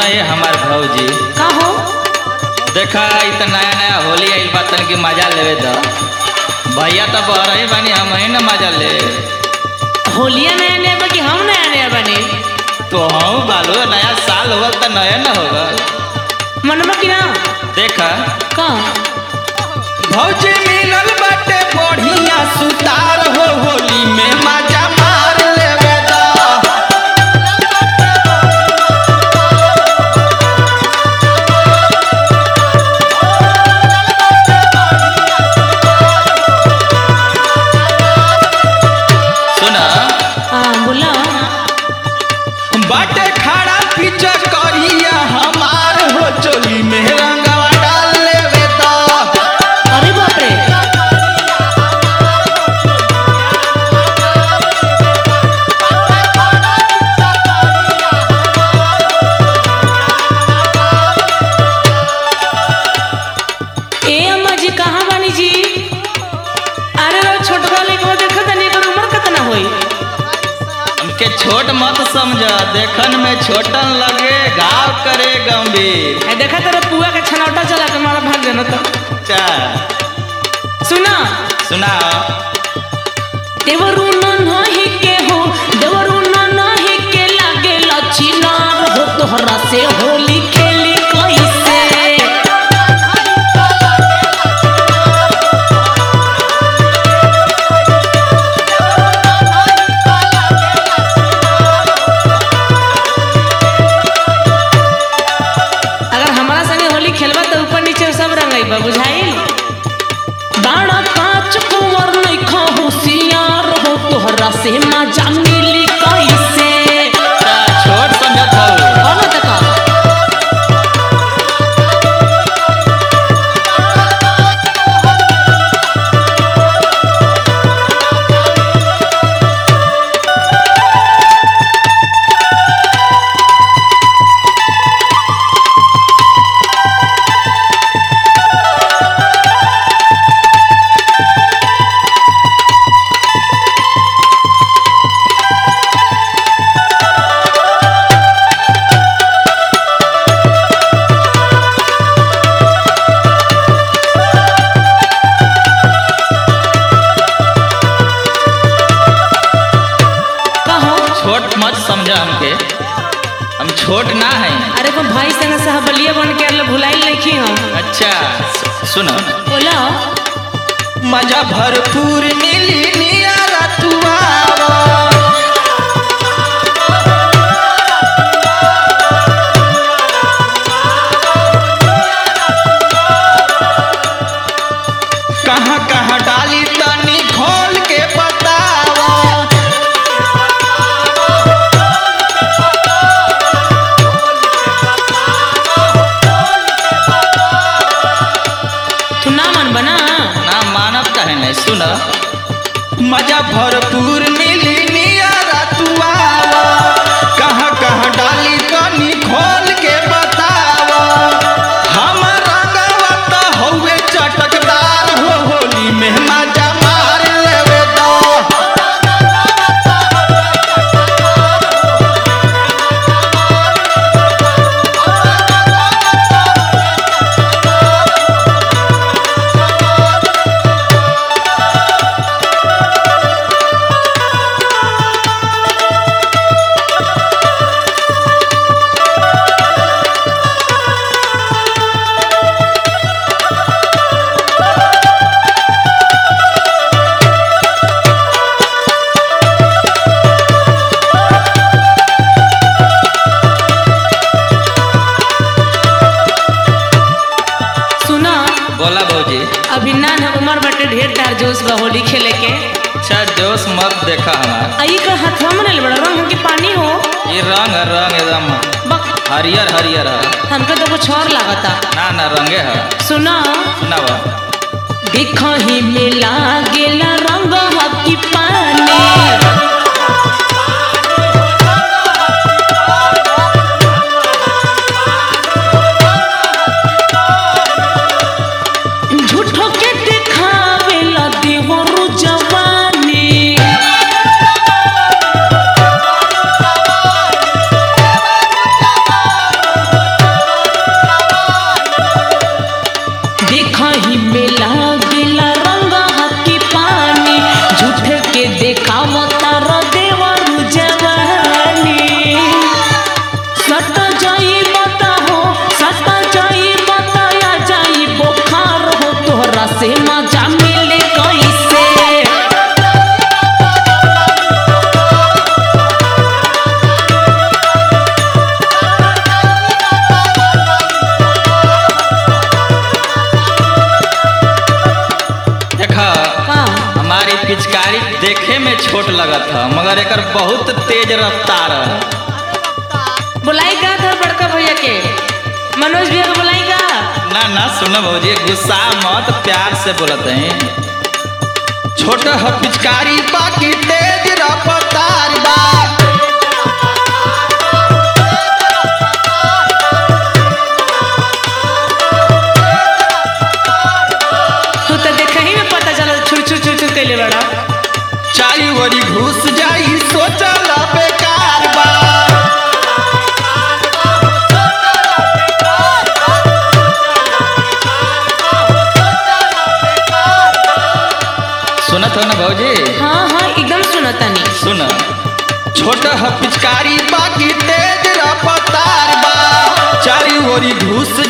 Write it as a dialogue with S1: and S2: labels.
S1: सुना ये हमार भौजी
S2: का हो
S1: देखा इ त नया नया होली आइल बा तन के मजा लेवे द भैया तो बह रही बानी हम ही ना मजा ले
S2: होलिया नया नया बा कि हम नया नया बने
S1: तो हम बालो नया साल होगा तो नया ना होगा
S2: मनवा कि ना
S1: देखा
S2: का
S1: भौजी मिलल बाटे बढ़िया सुतार हो होली में मजा मार लेवे द सुना
S2: हाँ बोला
S1: बाटे खड़ा पीछे करिया हमार हो चोली में रंगवा डाल लेवे द
S2: अरे बाप रे ए अम्मा जी कहाँ बानी जी अरे रो छोटका लेके देखा तनी एकर उम्र कितना होई
S1: हमके छोट मत समझ देखन में छोटन लगे घाव करे गंभीर
S2: ए देखा तेरा पुआ के छनौटा चला के मारा भाग जाना तो
S1: चा
S2: सुना
S1: सुना
S2: देवरू नाही के हो देवरू नाही के लागे लचिनार हो तोहरा से होली खेली कैसे अगर हमारा संगे होली खेलबा तो ऊपर नीचे सब रंग बा बुझाइल बाड़ा कांच कुंवर नइखा होशियार हो तोहरा से मजा मिली कैसे
S1: चा, छोट समझत हो
S2: कौन तका कहो
S1: छोट मत समझ हमके हम छोट ना है
S2: अरे को भाई संग सहबलिया बन के अल्लाह भुलाइल नहीं हम
S1: अच्छा सु- सुनो
S2: बोला
S1: मजा भरपूर मिली नियारा तू आवा कहाँ कहाँ डाली तनी खोल के बतावा
S2: तू ना मन बना
S1: ना मानव कहे नहीं सुन मजा भरपूर मिली नियारा तू आवा कहाँ कहाँ डाली कनी खोल के बतावा हमर रंगवा तो हौवे चटकदार हो होली में मजा मार लेवे दो
S2: सुना
S1: बोला भौजी
S2: अभी ना ना उम्र बटे ढेर तार जोश बा होली खेले के
S1: अच्छा जोश मत देखा हमार
S2: आई का हाथवा में ले बड़ा रंग के पानी हो
S1: ये रंग है रंग एकदम
S2: बक
S1: हरियर हरियर है
S2: हमके तो कुछ और लागता
S1: ना ना रंगे है
S2: सुना
S1: सुनावा
S2: दिखही में लागेला रंग हकी पानी झूठो के दिखावेला देवरु जवानी
S1: में छोट लगत है मगर एकर बहुत तेज रफ्तार है
S2: बुलाई का था बड़का भैया के मनोज भैया को बुलाई का
S1: ना ना सुनो भौजी गुस्सा मत प्यार से बोलत हैं छोट है पिचकारी बाकी तेज रफ्तार बा
S2: तू तो देख ही में पता चला छुर छुर छुर छुर कैले बड़ा
S1: चाई वरी घुस जाई सोचल बेकार बा सुनत हो ना भौजी
S2: हाँ हाँ एकदम सुना तनी
S1: सुन छोट है पिचकारी बाकी तेज रफ्तार बा चारी ओरी घुस